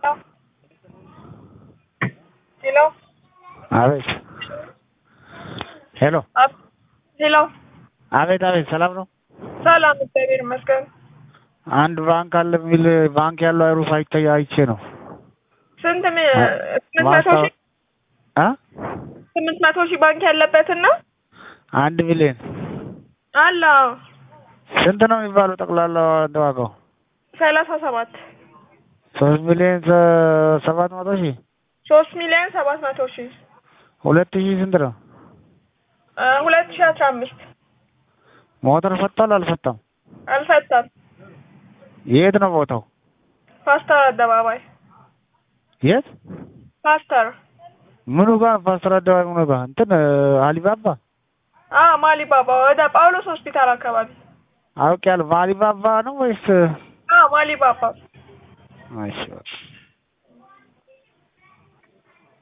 ሄሎ አቤት ሄሎ አብ- ሄሎ አቤት አቤት ሰላም ነው ሰላም፣ እግዚአብሔር ይመስገን። አንድ ባንክ አለ የሚል ባንክ ያለው አይሩፍ አይታይ አይቼ ነው ስንት ሚ- ስምንት መቶ ሺህ አ ስምንት መቶ ሺህ ባንክ ያለበትን ነው አንድ ሚሊዮን አለ ስንት ነው የሚባለው ጠቅላላ ዋጋው ሰላሳ ሰባት ሶስት ሚሊዮን ሰ- ሰባት መቶ ሺህ ሶስት ሚሊዮን ሰባት መቶ ሺህ ሁለት ሺህ ስንት ነው እ ሁለት ሺህ አስራ አምስት ሞተር ፈቷል አልፈታም አልፈታም። የት ነው ቦታው ፓስተር አደባባይ የት ፓስተር ምኑ ጋር ፓስተር አደባባይ ምኑ ጋር እንትን አሊባባ አ ማሊባባ ወደ ጳውሎስ ሆስፒታል አካባቢ አውቄያለሁ ማሊባባ ነው ወይስ አ ማሊባባ እሺ በቃ